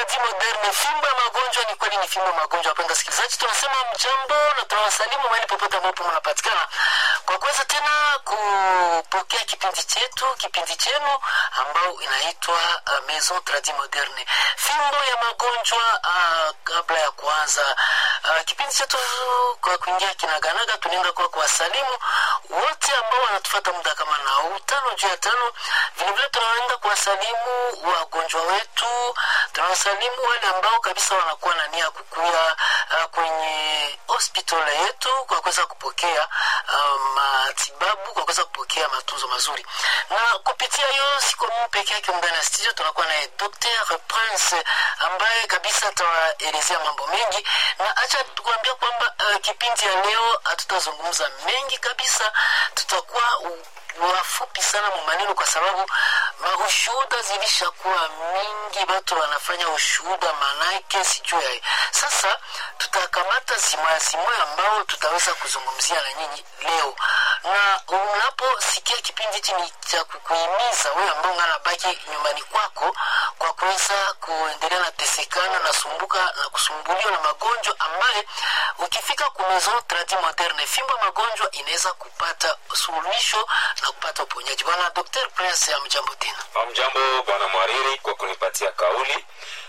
tradi moderne fimbo ya magonjwa ni kweli ni fimbo ya magonjwa wapenda sikilizaji tunasema mjambo na tunawasalimu mahali popote ambapo mnapatikana kwa kuweza tena kupokea kipindi chetu kipindi chenu ambao inaitwa uh, maison tradi moderne fimbo ya magonjwa uh, kabla ya kuanza uh, kipindi chetu kwa kuingia kinaganaga tunaenda kwa kuwasalimu wote ambao wanatufata muda kama na huu tano juu ya tano vilevile tunaenda kuwasalimu wagonjwa wetu tunawasalimu wale ambao kabisa wanakuwa na nia kukuya uh, kwenye hospitali yetu kwa kuweza kupokea uh, matibabu kwa kuweza kupokea matunzo mazuri na kupitia hiyo siko mimi peke yake ndani ya studio tunakuwa naye dr prince ambaye kabisa atawaelezea mambo mengi na acha tukuambia kwamba uh, kipindi ya leo hatutazungumza mengi kabisa tutakuwa u- wafupi sana mu maneno kwa sababu maushuhuda zilishakuwa mingi watu wanafanya ushuhuda manake sijui ya sasa tutakamata zimoya zimoya ambao tutaweza kuzungumzia na nyinyi leo na unaposikia kipindi hichi ni cha kukuhimiza wewe ambao unganabaki nyumbani kwako kwa kuweza kuendelea na tesekana na sumbuka na kusumbuliwa na magonjwa ambaye ukifika ku maison tradi moderne fimbo ya magonjwa inaweza kupata suluhisho na kupata uponyaji bwana dr prince ya mjambo tena Hamjambo bwana mwariri kwa kunipatia kauli,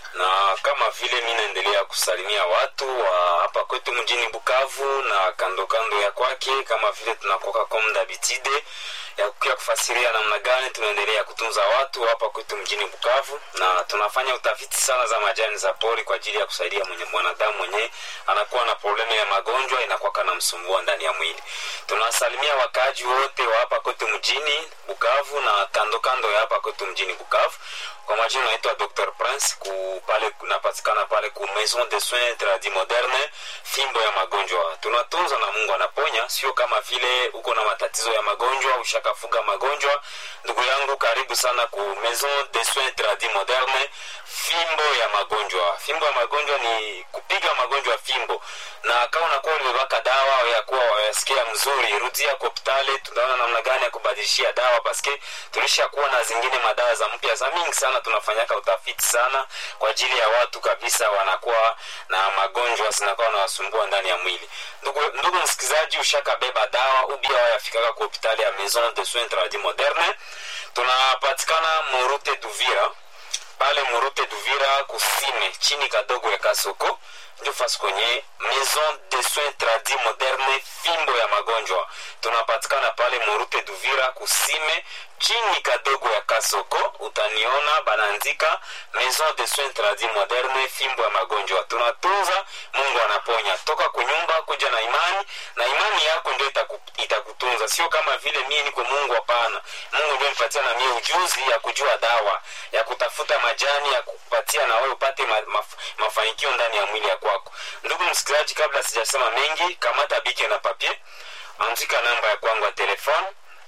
na kama vile mi naendelea kusalimia watu wa hapa kwetu mjini Bukavu na kando kando ya kwake, kama vile tunakoka comme d'habitude ya kukia kufasiria namna gani tunaendelea kutunza watu hapa kwetu mjini Bukavu, na tunafanya utafiti sana za majani za pori kwa ajili ya kusaidia mwenye mwanadamu mwenye anakuwa na problemu ya magonjwa inakuwa na msumbua ndani ya mwili. Tunawasalimia wakaaji wote wa hapa kwetu mjini Bukavu na kando kando ya hapa kwetu mjini Bukavu. Kwa majina naitwa Dr Prince ku pale kunapatikana pale ku Maison de Soins Tradi Moderne, fimbo ya magonjwa. Tunatunza na Mungu anaponya, sio kama vile uko na matatizo ya magonjwa ushakafuga magonjwa. Ndugu yangu, karibu sana ku Maison de Soins Tradi Moderne, fimbo ya magonjwa. Fimbo ya magonjwa ni kupiga magonjwa fimbo, na kama unakuwa ulibaka dawa ya kuwa wayasikia mzuri, rudia kwa hospitali, tunaona namna gani ya kubadilishia dawa, paske tulishakuwa na zingine madawa za mpya za mingi sana, tunafanyaka utafiti sana kwa ajili ya watu kabisa wanakuwa na magonjwa zinakuwa wanawasumbua ndani ya mwili. Ndugu, ndugu msikilizaji, ushakabeba dawa ubia wayafikaka kwa hospitali ya Maison de Soins Tradi Moderne, tunapatikana Murute Duvira pale Murute Duvira kusime chini kadogo ya Kasoko ndio fasi kwenye Maison de Soins Tradi Moderne, fimbo ya magonjwa. Tunapatikana pale Murute Duvira kusime chini kadogo ya Kasoko, utaniona banaandika Maison de Soins Tradi Moderne, fimbo ya magonjwa. Tunatunza, Mungu anaponya. Toka kunyumba kuja na imani, na imani yako ndio itaku, itakutunza, sio kama vile mie niko Mungu. Hapana, Mungu ndio nipatia na mie ujuzi ya kujua dawa ya kutafuta majani ya kupatia na wewe upate ma, maf, mafanikio ndani ya mwili ya kwako. Ndugu msikilizaji, kabla sijasema mengi, kamata bike na papier, andika namba ya kwangu ya telefone.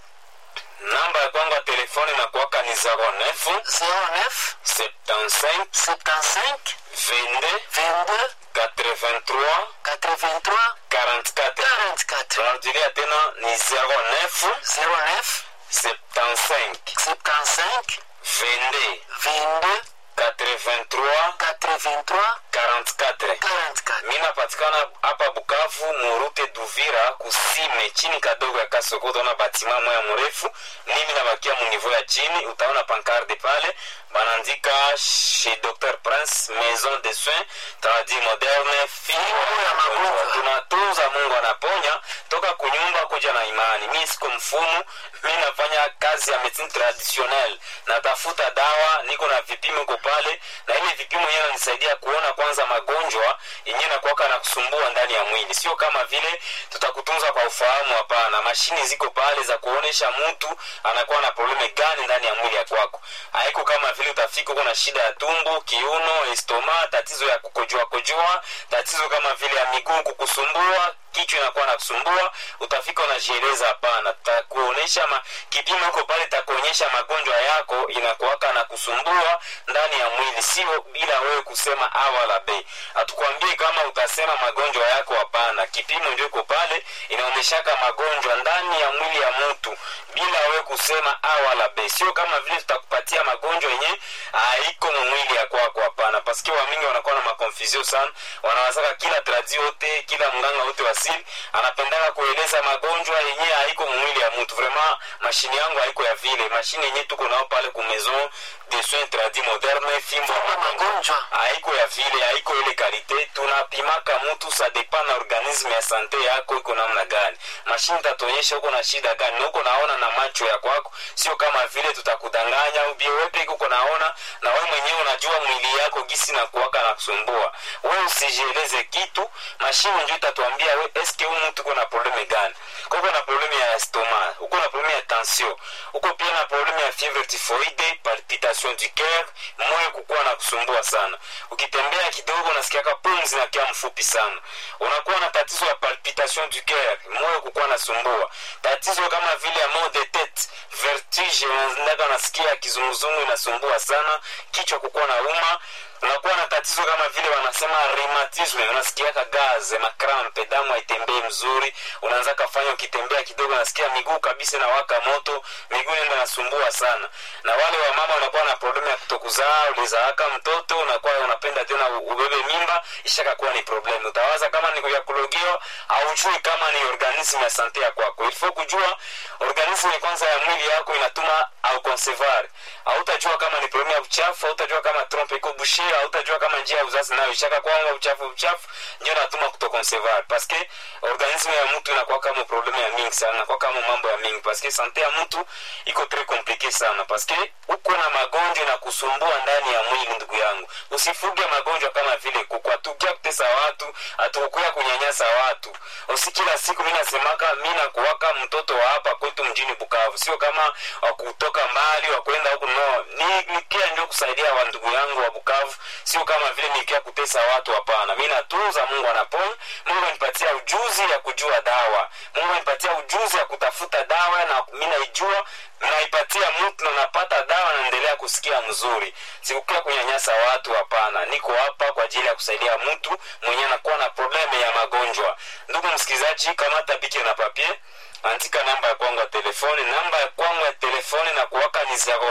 Namba ya kwangu ya telefone na kuwaka ni 09 09 75 75 22 22 83 83 44. 44 Tunarudilia tena ni 09 09 75 75 22 22 83 83 44. 44 mi napatikana hapa bukavu murute duvira kusime chini kadogo ya kasoko utaona batima moya mrefu mimi nabakia munivo ya chini utaona pankarde pale banaandika chez dr prince maison de soins tradi moderne fimbo ya magonjwa tunatunza mungu anaponya toka kunyumba kuja na imani mi siko mfumu mi nafanya kazi ya medicine traditionnel natafuta dawa niko na vipimo ko pale na ile vipimo yenyewe nanisaidia kuona kwanza magonjwa yenyewe nakuwaka na kusumbua ndani ya mwili sio kama vile tutakutunza kwa ufahamu hapana mashini ziko pale za kuonesha mtu anakuwa na probleme gani ndani ya mwili ya kwako haiko kama vile utafika uko na shida ya tumbo kiuno estoma tatizo ya kukojoa kojoa tatizo kama vile ya miguu kukusumbua kichwa inakuwa nakusumbua utafika unajieleza hapana takuonesha ma, kipimo huko pale takuonyesha magonjwa yako inakuwaka na kusumbua ndani ya mwili sio bila wewe kusema a wala b hatukwambie kama utasema magonjwa yako hapana kipimo ndio iko pale inaonyeshaka magonjwa ndani ya mwili ya mtu bila wewe kusema a wala b sio kama vile tutakupatia magonjwa yenye haiko mumwili ya kwako hapana paske wamingi wanakuwa na makonfusio sana wanawazaka kila tradi yote kila mganga wote wasili anapendaka kueleza magonjwa yenye haiko mumwili ya mtu vraiment mashine yangu haiko ya vile mashine yenye tuko nao pale ku maison de soins tradi moderne fimbo Fimbo ya magonjwa. haiko ya vile haiko ile kalite tunapimaka mtu sa depa na organisme ya sante yako iko namna gani mashine tatuonyesha uko na shida gani na uko naona na macho ya kwako sio kama vile tutakudanganya ubie wepe uko naona na wewe mwenyewe unajua mwili yako gisi na kuwaka na kusumbua wewe usijieleze kitu mashine ndio itatuambia we eske huyu mtu uko na probleme gani kwa uko na probleme ya stoma uko na probleme ya tension uko pia na probleme ya fievre typhoide palpitation du cœur moyo kukuwa na kusumbua sana ukitembea kidogo unasikiaka pumzi na kia mfupi sana unakuwa na tatizo ya palpitation du cœur moyo kukuwa nasumbua tatizo kama vile ya mal de tete vertige unataka unasikia kizunguzungu inasumbua sana kichwa kukuwa na uma unakuwa na tatizo kama vile wanasema rheumatisme unasikiaka gaze makrampe damu haitembei mzuri unaanza kafanya ukitembea kidogo unasikia miguu kabisa na waka moto miguu nenda nasumbua sana na wale wa mama wanakuwa na problemu ya kutokuzaa ulizaaka mtoto unakuwa unapenda tena u- ubebe mimba ishakakuwa ni problemu utawaza kama ni kuyakulogiwa haujui kama ni organisme ya sante ya kwako ilifo kujua organisme kwanza ya mwili yako inatuma au concevoir hautajua kama ni problemu ya uchafu hautajua kama trompe iko bushe hautajua kama njia ya uzazi nayo ishaka kwanga uchafu uchafu ndio natuma kutoconcevoir paske organisme ya mtu inakuwa kama problemu ya mingi sana inakuwa kama mambo ya mingi paske sante ya mtu iko tres komplike sana paske uko na magonjwa na kusumbua ndani ya mwili ndugu yangu usifuge magonjwa kama vile kuku hatukia kutesa watu hatukukuya kunyanyasa watu usi kila siku mi nasemaka mi nakuwaka mtoto wa hapa kwetu mjini bukavu sio kama wakutoka mbali wakwenda huku no ni nikia ndio kusaidia wa ndugu yangu wa bukavu sio kama vile nikia kutesa watu hapana mi natunza mungu anaponya mungu anipatia ujuzi ya kujua dawa mungu anipatia ujuzi ya kutafuta dawa na mi naijua naipatia mtu na napata dawa naendelea kusikia mzuri sikukia kunyanyasa watu hapana niko hapa kwa ajili ya kusaidia mtu mwenye anakuwa na probleme ya magonjwa ndugu msikilizaji kamata bike na papie andika namba ya kwangu ya telefoni namba ya kwangu ya telefoni na kuwaka ni 09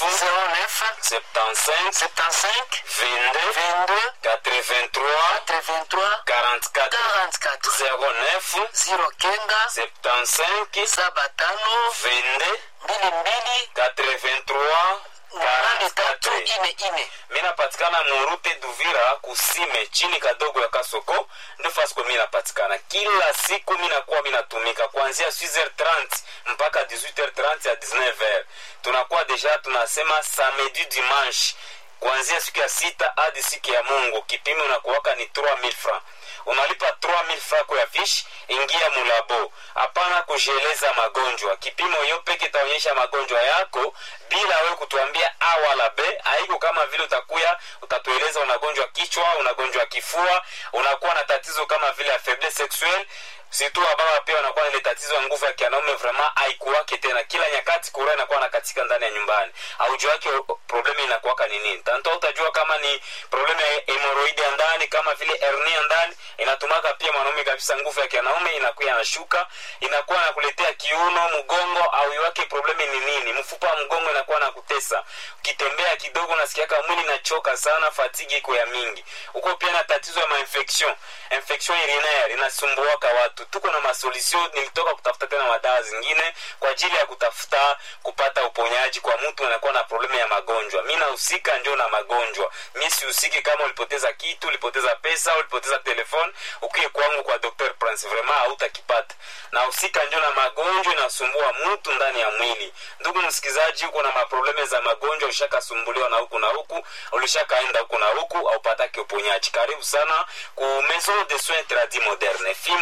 09 75 75 22 22 83 83 44 44 09 ziro kenga 75 saba tano 22 mbili mbili 83 nane tatu 44 ine ine mi napatikana murute duvira kusime chini kadogo ya kasoko ndio fasiko mi napatikana kila siku mi nakuwa mi natumika kuanzia 6h30 mpaka 18h30 ya 19h tunakuwa deja tunasema samedi dimanche kuanzia siku ya sita hadi siku ya mungu kipimo unakuwaka ni 3000 francs unalipa 3000 francs ya fish ingia mulabo hapana kujieleza magonjwa kipimo hiyo peke itaonyesha magonjwa yako bila wewe kutuambia a wala b haiko kama vile utakuya utatueleza unagonjwa kichwa unagonjwa kifua unakuwa na tatizo kama vile ya faiblesse sexuelle situ wababa pia wanakuwa na ile tatizo ya nguvu ya kianaume vraiment haikuwake tena kila nyakati kura inakuwa na katika ndani ya nyumbani aujua wake problemu inakuwaka ni nini tanto utajua kama ni problemu ya hemoroidi ya ndani kama vile hernia ndani inatumaka pia mwanaume kabisa nguvu ya kianaume inakuwa inashuka inakuwa nakuletea kiuno mgongo au iwake problemu ni nini mfupa wa mgongo inakuwa na kutesa ukitembea kidogo unasikiaka mwili inachoka sana fatigi iko ya mingi huko pia na tatizo ya mainfection infection urinaire inasumbuaka watu tuko na masolution nilitoka kutafuta tena madawa zingine kwa ajili ya kutafuta kupata uponyaji kwa mtu anakuwa na problemu ya magonjwa mi nahusika ndio na magonjwa mi sihusiki kama ulipoteza kitu ulipoteza pesa ulipoteza telefone ukie kwangu kwa dr prince vraiment hautakipata nahusika ndio na magonjwa inasumbua mtu ndani ya mwili ndugu msikilizaji uko na maprobleme za magonjwa ulishakasumbuliwa na huku na huku ulishakaenda huku na huku aupatake uponyaji karibu sana ku maison de soins tradi moderne fimbo ya ya magonjwa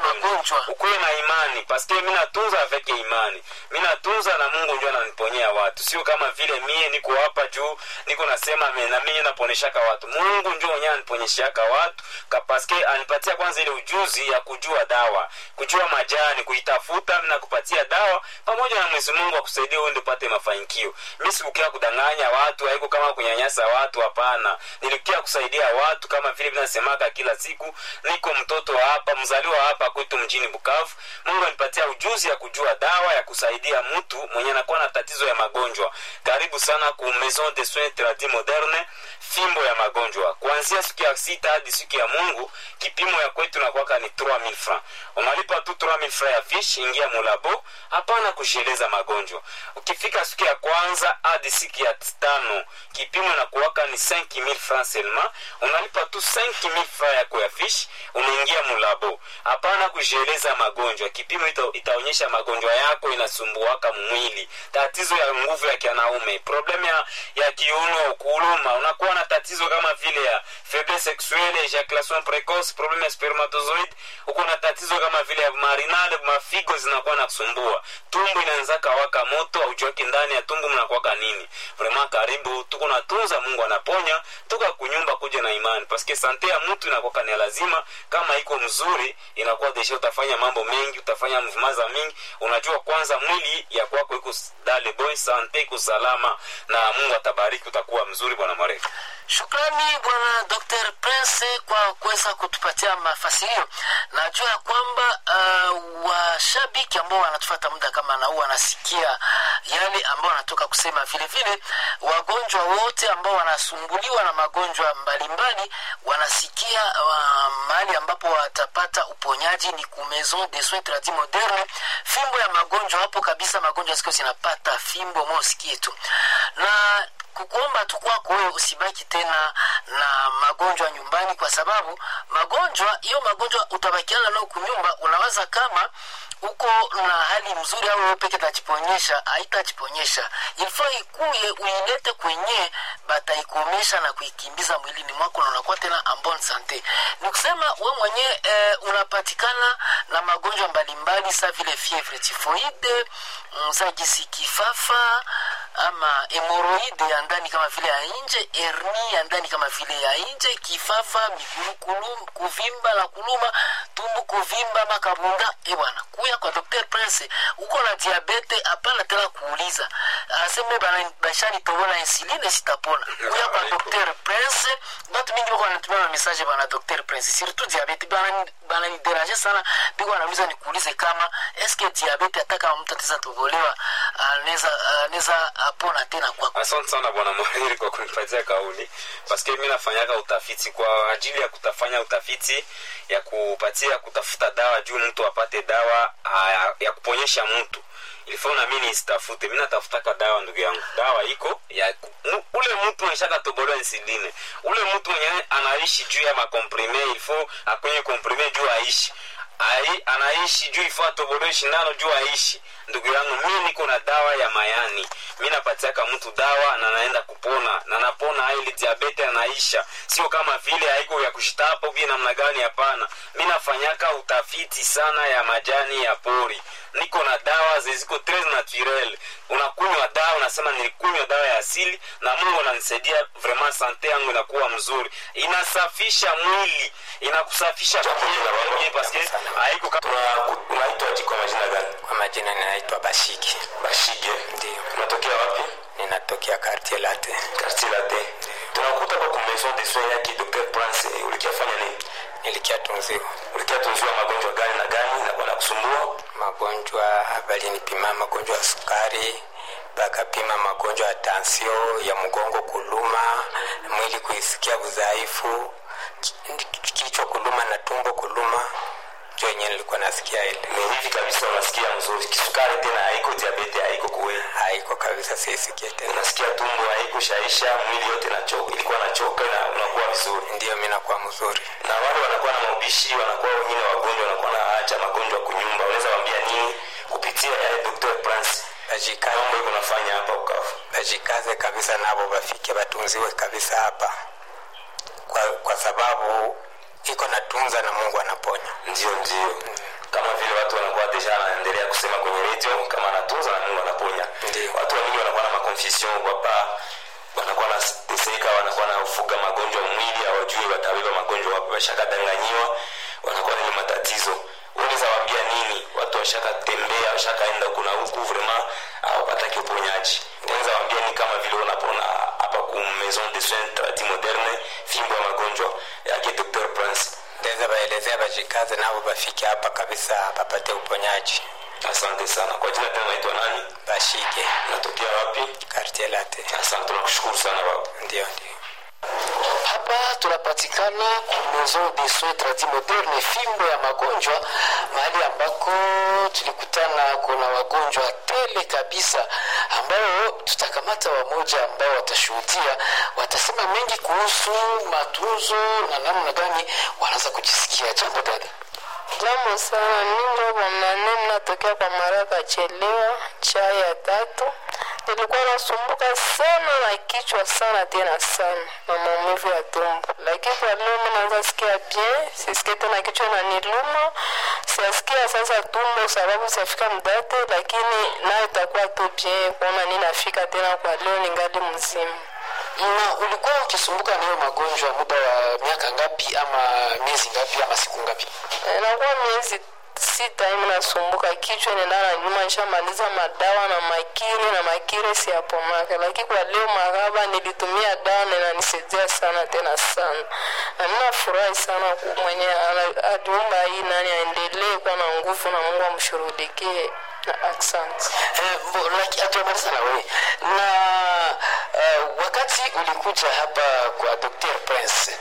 magonjwa. ukuwe na imani paske mi natunza avec imani mi natunza na mungu njo ananiponyea watu sio kama vile mie niko hapa juu niko nasema me- na mie naponyeshaka watu mungu njo mwenye aniponyeshaka watu ka paske anipatia kwanza ile ujuzi ya kujua dawa kujua majani kuitafuta na kupatia dawa pamoja na mwezi mungu akusaidia uende upate mafanikio mi sikukia kudanganya watu haiko kama kunyanyasa watu hapana nilikia kusaidia watu kama vile vinasemaka kila siku niko mtoto wa hapa mzaliwa hapa kwetu mjini bukavu mungu anipatia ujuzi ya kujua dawa ya kusaidia mtu mwenye anakuwa na tatizo ya magonjwa karibu sana ku maison de soins tradi moderne fimbo ya magonjwa kuanzia siku ya sita hadi siku ya mungu kipimo ya kwetu nakwaka ni 3000 francs unalipa tu 3000 francs ya fish ingia mulabo hapana kujieleza magonjwa ukifika siku ya kwanza hadi siku ya tano kipimo nakuwaka ni 5000 francs seulement unalipa tu 5000 francs yako ya fish unaingia mulabo hapana kujieleza magonjwa kipimo ita, itaonyesha magonjwa yako inasumbuaka mwili tatizo ya nguvu ya kianaume problemu ya, ya kiuno kuluma unakuwa na tatizo kama vile ya faiblesse sexuelle ejaculation precoce problemu ya spermatozoid uko na tatizo kama vile ya marinale mafigo zinakuwa na kusumbua tumbu inaanzaka waka moto aujuaki ndani ya tumbu mnakuwaka nini vraimen karibu tuko natunza mungu anaponya toka kunyumba kuja na imani paske sante ya mtu inakuwaka ni ya lazima kama iko mzuri inakuwa desha utafanya mambo mengi utafanya mvumaza mingi unajua kwanza mwili ya kwako iko dale boy sante iko salama na mungu atabariki utakuwa mzuri bwana marefu Shukrani bwana Dr. Prince kwa kuweza kutupatia mafasirio. Najua ya kwamba uh, washabiki ambao wanatufata muda kama na huu wanasikia yale ambao wanatoka kusema. Vile vile wagonjwa wote ambao wanasumbuliwa na magonjwa mbalimbali wanasikia uh, mahali ambapo watapata uponyaji ni ku Maison de Soins Tradi Moderne, fimbo ya magonjwa hapo kabisa. Magonjwa siku zinapata fimbo, mosikie tu na kukuomba tu kwako wewe usibaki tena na magonjwa nyumbani, kwa sababu magonjwa hiyo magonjwa utabakiana nao kunyumba, unawaza kama uko na hali mzuri au wewe peke tajiponyesha, haitajiponyesha. Ilifaa ikuye uilete kwenye bataikomesha na kuikimbiza mwilini mwako, na unakuwa tena en bonne sante. Ni kusema we mwenyewe eh, unapatikana na magonjwa mbalimbali sa vile fievre tifoide, msajisi kifafa ama hemoroide ya ndani kama vile ya nje, herni ya ndani kama vile ya nje, kifafa, miguru kulum, kuvimba na kuluma, tumbu kuvimba, makabunda. E bwana, kuya kwa Dr. Prince, uko na diabete, hapana tena kuuliza aseme bana bashani tobola insuline sitapona. Kuya kwa Dr. Prince, batu mingi wako wanatumia ma message bana Dr. Prince, surtout diabete bana bana ni déranger sana, biko wanauliza nikuulize kama eske diabete hata kama mtu ataweza tobolewa anaweza anaweza apona tena kwako. asante sana bwana mwariri kwa kunipatia kauli paske mi nafanyaka utafiti kwa ajili ya kutafanya utafiti ya kupatia kutafuta dawa juu mtu apate dawa ya, ya kuponyesha mtu ilifaa na mi nisitafute mi natafutaka dawa ndugu yangu dawa iko ya mu- ule mtu mwenye tobolewa insuline ule mtu mwenye anaishi juu ya makomprime ilifo akwenye komprime juu aishi Ai, anaishi juu ifaa tobolewe shindano juu aishi ndugu yangu mi niko na dawa ya mayani mi napatiaka mtu dawa na naenda kupona na napona ili diabete anaisha sio kama vile haiko ya kushitapa vile namna gani hapana mi nafanyaka utafiti sana ya majani ya pori niko na dawa ziziko tres naturel unakunywa dawa unasema nilikunywa dawa ya asili na mungu ananisaidia vraiment sante yangu inakuwa mzuri inasafisha mwili inakusafisha mwili paske haiko kama unaitwa kwa majina gani Kwa majina ninaitwa Bashiki, bashige ndio unatokea wapi ninatokea Quartier Latte. quartier latin tunakuta kwa maison de soins yake dr prince ulikiafanya nini Nilikiatunziwa ulikiatunziwa magonjwa gani na gani na bwana kusumbua magonjwa, balinipima magonjwa ya sukari, bakapima magonjwa ya tansio, ya mgongo kuluma, mwili kuisikia udhaifu, ki- kichwa kuluma na tumbo kuluma, ndio yenyewe nilikuwa nasikia ile. ni hivi kabisa unasikia mzuri kisukari tena haiko diabete haiko kuwe Haiko kabisa, siisikie tena. unasikia tumbo haiko shaisha mwili yote nachoka ilikuwa nachoka na unakuwa vizuri Ndio mimi nakuwa mzuri. na wale wanakuwa na maubishi wanakuwa wengine wagonjwa wanakuwa na acha magonjwa kunyumba unaweza waambia nini kupitia ya dr prince Bajikaze, mambo iko nafanya hapa ukavu bajikaze kabisa, nabo bafike batunziwe kabisa hapa, kwa, kwa sababu iko natunza na Mungu anaponya. ndio ndio kama vile watu wanakuwa deja wanaendelea kusema kwenye radio kama anatunza na mungu anaponya Ndiyo. watu wengi wanakuwa na maconfusion wapa wanakuwa na teseka wanakuwa na ufuga magonjwa mwili hawajui watabeba magonjwa wapi washakadanganyiwa wanakuwa na ile matatizo unaweza waambia nini watu washakatembea washakaenda kuna huku vrema hawapataki uponyaji unaweza waambia ni kama vile unapona hapa ku maison de soins tradi moderne fimbo ya magonjwa yake dr prince ndeza baelezea bajikaze nabo bafike hapa kabisa bapate uponyaji asante sana kwa jina tena naitwa nani bashike natokea wapi kartier late asante tunakushukuru sana baba ndio ndio hapa tunapatikana ku maison de soins tradi moderne fimbo ya magonjwa mahali ambako tulikutana kuna wagonjwa tele kabisa ambao tutakamata wamoja ambao watashuhudia watasema mengi kuhusu matunzo na namna gani wanaweza kujisikia jambo dada Jambo sana, ningo bwanane natokea kwa Maraka chelewa chai ya tatu. Nilikuwa nasumbuka sana na kichwa sana tena sana na maumivu ya tumbo, lakini kwa leo mimi naanza sikia bien, sisikie tena kichwa inaniluma, siasikia sasa tumbo sababu safika mdate, lakini nayo itakuwa tu bien kuona ninafika tena kwa leo ningali mzima. na ulikuwa ukisumbuka na hiyo magonjwa muda wa miaka ngapi ama miezi ngapi ama siku ngapi inakuwa miezi sita hivi nasumbuka kichwa nenda na nyuma nishamaliza madawa na makire na makire siyapomaka lakini kwa leo maraba nilitumia dawa na inanisaidia sana tena sana na ninafurahi sana ku- mwenye ana- aliumba hii nani aendelee kuwa na nguvu na mungu amshurudikie na asante Eh, mbo- laki- hatuamaliza na wewe na uh, wakati ulikuja hapa kwa dr prince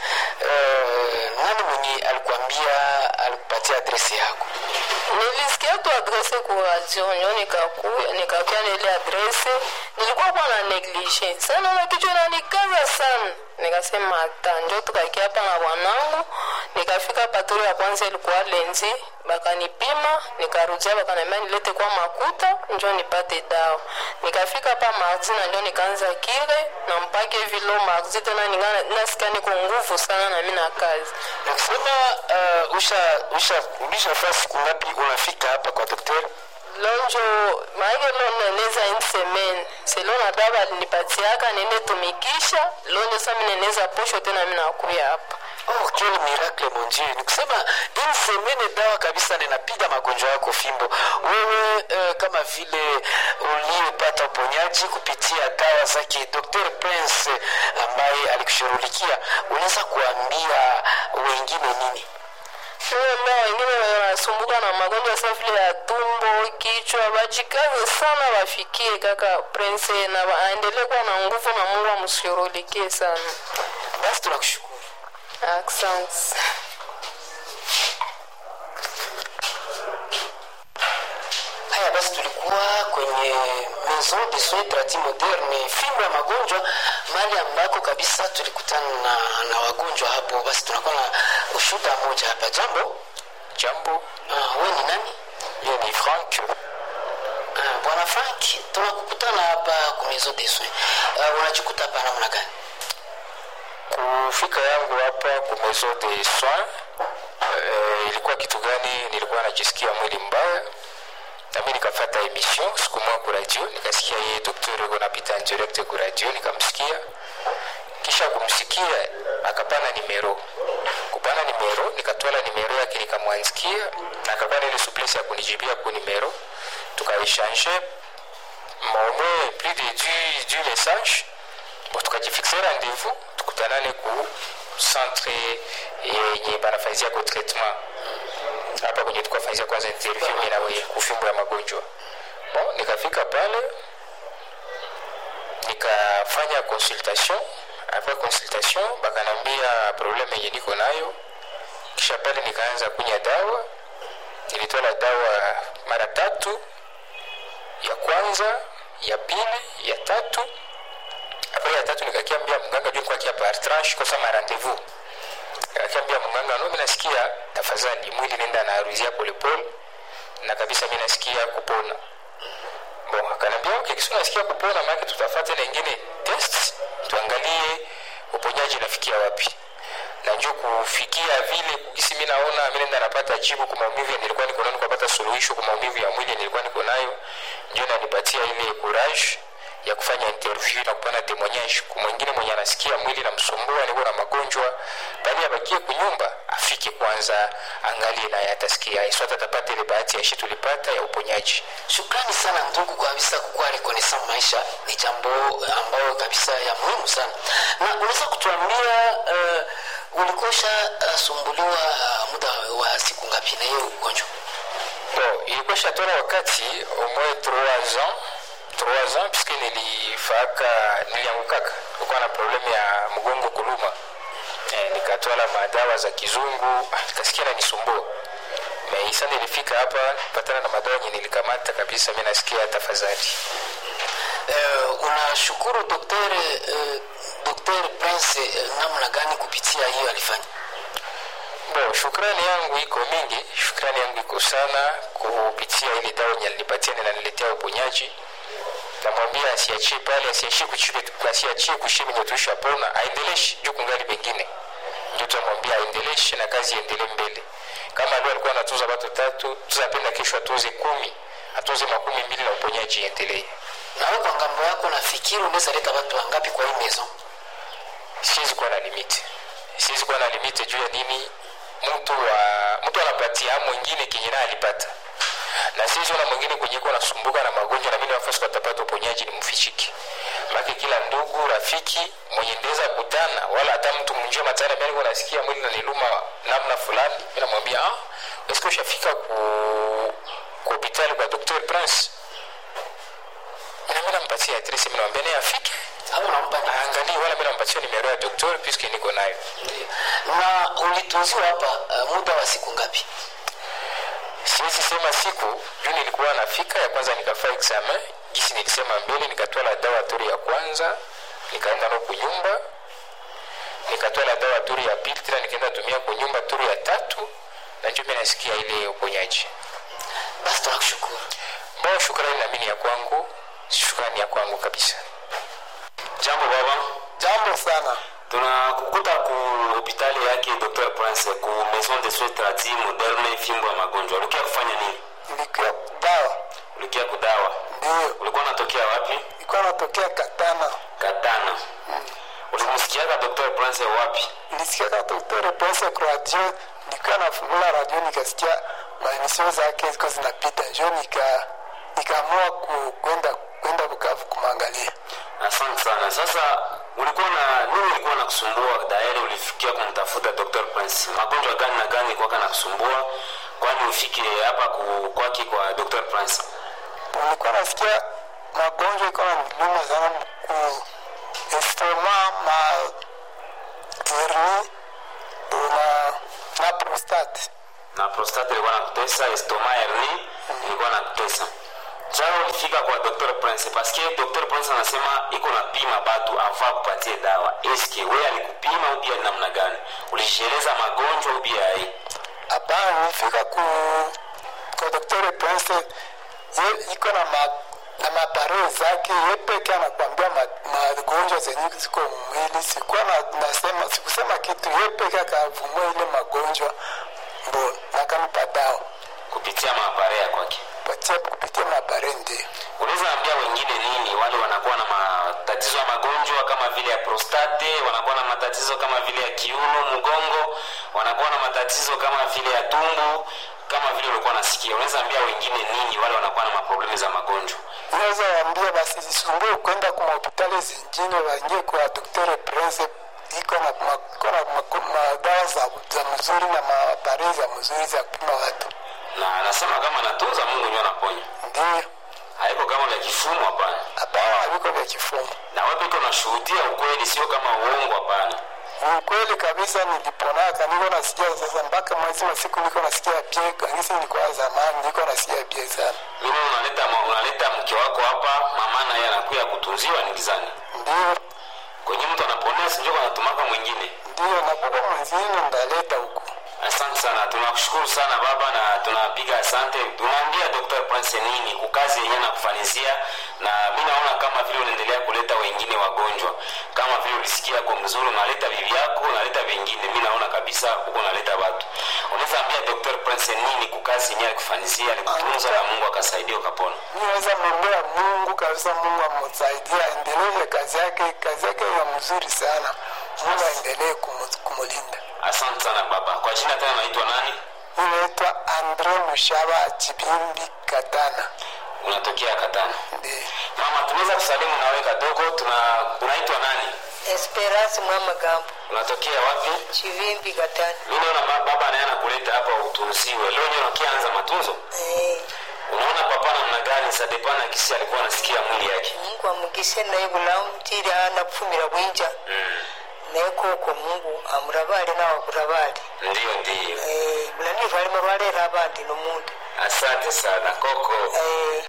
uh, nani mwenye alikuambia alikupatia adresi yako nilisikia tu adrese ku radio nyo nikakuya nikakuya na ile adrese nilikuwa kwa na neglige sana na kichwa nanikaza sana nikasema hata njo tukakia hapa na bwanangu nikafika patoro ya kwanza ilikuwa lenzi bakanipima nikarudia bakaniambia nilete kwa makuta njo nipate dawa nikafika hapa mardi na njo nikaanza kire na mpaka hivi leo mardi tena ninga- nasikia niko nguvu sana na mi na kazi na kusema uh, usha usha ulishafaa siku ngapi unafika hapa kwa daktari lonjo maake lo neneza une semaine selo na dawa alinipatiaka nene tumikisha lonjo sa mineneza posho tena minakuya hapa Oh, quel miracle mon Dieu! Ni kusema une semaine dawa kabisa ninapiga magonjwa yako fimbo. Wewe uh, kama vile uliyepata uponyaji kupitia dawa zake Dr. Prince ambaye alikushughulikia, unaweza kuambia wengine nini? ambao wengine wanasumbuka na magonjwa sa vile ya tumbo kichwa bajikaze sana wafikie kaka prince na aendelee kuwa na nguvu na mungu amshughulikie sana Basi tunakushukuru. asante Haya basi, tulikuwa kwenye maison de soins tradi moderne, fimbo ya magonjwa, mahali ambako kabisa tulikutana na, na wagonjwa hapo. Basi tunakuwa na ushuhuda moja hapa. Jambo, Jambo, ah, wewe ni nani? mimi ni Frank. Ah, bwana Frank, tunakukutana hapa ku maison de soins. Uh, unajikuta hapa namna gani? Kufika yangu hapa ku maison de soins eh, ilikuwa kitu gani? Nilikuwa najisikia mwili mbaya na mimi nikafata emission siku moja ku radio, nikasikia yeye daktari yuko napita en direct ku radio, nikamsikia kisha kumsikia akapana nimero kupana nimero nikatwala nimero yake nikamwanzikia na akakuwa na ile souplesse ya kunijibia ku nimero tukaechange maomwe plus de du, du message bon tukajifixe rendez-vous tukutanane ku centre yenye banafanyizia ko traitement hapa kwenye tukafanyizia kwanza interview mimi na wewe kufimbo ya magonjwa bon nikafika pale nikafanya consultation après consultation bakanambia probleme yenye niko nayo kisha pale nikaanza kunya dawa nilitola dawa mara tatu ya kwanza ya pili ya tatu apres ya tatu nikakiambia mganga juu nikuwa par tranche kosa ma rendez-vous nikakiambia mganga no minasikia tafadhali mwili nenda naaruzia polepole na kabisa mi nasikia kupona bon akanambia okay, kisi unasikia kupona maake tutafata na ingine test tuangalie uponyaji nafikia wapi na njo kufikia vile kisi mi naona mi nenda napata jibu kwa maumivu ya nilikuwa niko nayo nikapata suluhisho kwa maumivu ya mwili nilikuwa niko nayo njo nanipatia ile courage ya kufanya interview na kupana témoignage kwa mwingine mwenye anasikia mwili namsumbua niko na magonjwa bali abakie kunyumba afike kwanza angalie naye atasikia swata atapata ile bahati ya shi tulipata ya uponyaji shukrani sana ndugu kabisa kukuwa rekonesa maisha ni jambo ambayo kabisa ya muhimu sana na unaweza kutuambia uh, ulikosha uh, sumbuliwa uh, muda wa siku ngapi na hiyo ugonjwa bon ilikuwa shatona wakati au moins 3 ans 3 ans puisque nilifaka niliangukaka nilikuwa na problemu ya mgongo kuluma eh, nikatwala madawa za kizungu ah, nikasikia nanisumbua meisa nilifika hapa patana na madawa yenye nilikamata kabisa mi nasikia tafadhali uh, unashukuru dokter uh, dokter prince uh, namna gani kupitia hiyo alifanya bo shukrani yangu iko mingi shukrani yangu iko sana kupitia ile dawa yenye alinipatia ninaniletea uponyaji namwambia asiachie pale asiachie kuchile asiachie kushie venye tuishapona aendeleshe juu kungali pengine ndio tunamwambia aendeleshe na kazi iendelee mbele kama leo alikuwa anatuza watu tatu tuzapenda kesho atuze kumi atuze makumi mbili na uponyaji iendelee nawe kwa ngambo yako nafikiri unaweza leta watu wangapi kwa hii maison siwezi kuwa na limiti siwezi kuwa na limiti juu ya nini mtu wa mtu anapatia mwingine kenye naye alipata na sisi ona mwingine kwenye iko nasumbuka na magonjwa na mimi nafasi kwa tapata uponyaji ni mfichiki maki kila ndugu rafiki mwenye ndeza kutana wala hata mtu mnjia matana mimi niko nasikia mwili naniluma namna fulani mimi namwambia ah eske ushafika ku ku hospitali kwa Dr. Prince na mimi nampatia adresse mimi namwambia naye afike au unampa nini? angalie wala mimi nampatia nimero ya daktari puisque niko nayo Ndiyo. na ulitunziwa hapa uh, muda wa siku ngapi siwezi sema siku juu nilikuwa nafika ya kwanza nikafaa examen gisi nilisema mbele nikatwala dawa turi ya kwanza nikaenda no kunyumba nikatwala dawa turi ya pili tena nikaenda tumia kunyumba turi ya tatu na njo mi nasikia ile uponyaji basi tunakushukuru bao shukrani na mini ya kwangu shukrani ya kwangu kabisa jambo baba jambo sana tunakukuta ku hopitali yake dr prince ku maison de soins tradis moderne fimbo ya magonjwa ulikia kufanya nini nilikuwa dawa ulikia kudawa ndio ulikuwa unatokea wapi ilikuwa natokea katana katana ulimsikiaka dr prince wapi nilisikia daktari pesa kwa radio nilikuwa nafungula radio nikasikia maemisio zake ziko zinapita njo nika nikaamua ku- kwenda kwenda bukavu kumwangalia asante sana sasa ulikuwa na nini ilikuwa na kusumbua dairi ulifikia kumtafuta dr prince magonjwa gani na gani ilikuwa na kusumbua kwani ufike hapa ku- kwake kwa dr prince nilikuwa nasikia magonjwa iko na niluma sana ku estoma ma herni na na prostate na prostate ilikuwa nakutesa estoma herni ilikuwa nakutesa jana ulifika kwa dr prince paske dr prince anasema iko na pima batu avaa kupatie dawa eske we alikupima ubia namna gani ulisheleza magonjwa ubia ai hapana nilifika ku kwa daktari prince ye iko na ma na mapare zake ye peke anakwambia ma- magonjwa zenye ziko mwili sikuwa na, nasema sikusema kitu ye peke akavumua ile magonjwa mbo nakanipa dawa kupitia maapare ya kwake patia kupitia mapare ndio unaweza ambia wengine nini wale wanakuwa na matatizo ya magonjwa kama vile ya prostate wanakuwa na matatizo kama vile ya kiuno mgongo wanakuwa na matatizo kama vile ya tumbo kama vile ulikuwa nasikia unaweza ambia wengine nini wale wanakuwa na maproblemu za magonjwa naweza waambia basi zisumbue kwenda kwa mahopitali zingine waingie kwa daktari prince iko na ma- iko na ma- madawa za, za mzuri na mapare za mzuri za kupima watu na anasema kama anatunza mungu nyo anaponya ndio haiko kama vya kifumu hapana hapana haviko vya kifungo na wewe peke unashuhudia ukweli sio kama uongo hapana ni ukweli kabisa niliponaka niko nasikia sasa mpaka mwezi wa siku niko nasikia pie kangisi nilikuwa zamani niko nasikia pie sana mimi unaleta ma- unaleta mke wako hapa mama naye anakuya kutunziwa ni gizani ndio kwenye mtu anaponea sinjoko anatumaka mwingine ndio nakuka mwenzini ndaleta huku asante sana tunakushukuru sana baba na tunapiga asante tunaambia dr prince nini kukazi yenyewe nakufanizia na mi naona kama vile unaendelea kuleta wengine wagonjwa kama vile ulisikia kwa mzuri unaleta bibi yako unaleta vengine mi naona unaona kabisa uko unaleta watu unaweza ambia dr prince nini kukazi yenyewe alikufanyizia alikutunza na mungu akasaidia ukapona niweza mwambia mungu kabisa mungu amsaidia aendeleze kazi yake kazi yake ya mzuri sana mungu aendelee kumu- kumulinda asante sana baba kwa jina tena naitwa nani inaitwa andre mushaba chibimbi katana unatokea katana ndi mama tunaweza kusalimu nawe kadogo tuna unaitwa nani Esperance Mwamagambo, unatokea wapi Chivimbi Katani. mi naona ba- baba naye anakuleta hapa utunziwe leo nyo nakianza matunzo Eh, unaona papa namna gani sadepana kisi alikuwa anasikia mwili yake Mungu amugise naye bulamutire anapfumira bwinja mm. naye koko Mungu amurabale nawakurabale ndiyo ndiyo eh, bulanifu alimo lwalera abandi nomundu asante sana koko eh,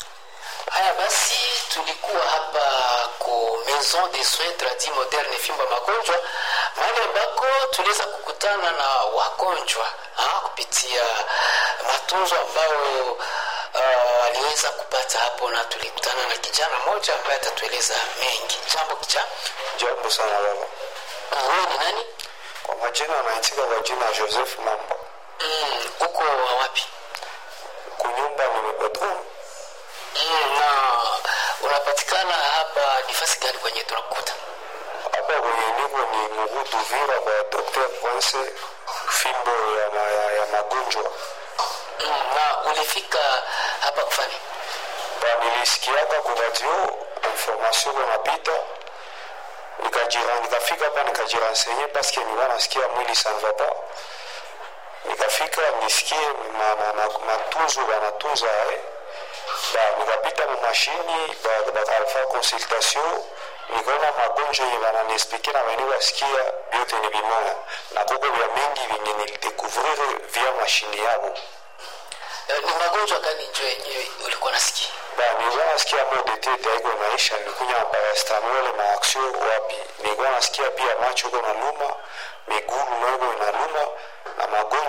haya basi tulikuwa hapa ku maison de soins tradi moderne fimbo ya magonjwa mahali ambako tuliweza kukutana na wagonjwa ah, kupitia matunzo ambayo uh, aliweza kupata hapo na tulikutana na kijana mmoja ambaye atatueleza mengi jambo kicha Jambo sana baba. wewe ni nani Kwa majina anaitika kwa jina ya Joseph Mambo. mm, uko wa wapi Kunyumba nimepatron. mm, na unapatikana hapa nifasi gani kwenye tunakukuta Hapa kwenye niko ni Mugudu Vira kwa Dr. Prince fimbo ya, ma, ya, ya magonjwa. mm, na ulifika hapa kufanya Ba nilisikiaka kwa radio information kunapita nikajira nikafika hapa nikajirensenye paske nilikuwa nasikia mwili ça ne va pas nikafika nisikie ma- ma- ma- matunzo banatunza eh. ba nikapita mu mashini ba- bakafa consultation nikaona magonjwa yenye bananiexplike na bani basikia vyote ni bimoya na koko vya mingi vyenye nilidekouvrire via mashini yabo Eh, ni magonjwa gani njo yenyewe ulikuwa nasikia ba nilikuwa nasikia mo de tete haiko naisha nilikunya paracetamol na action wapi nilikuwa nasikia pia macho iko na luma miguu naiko inaluma na magonjwa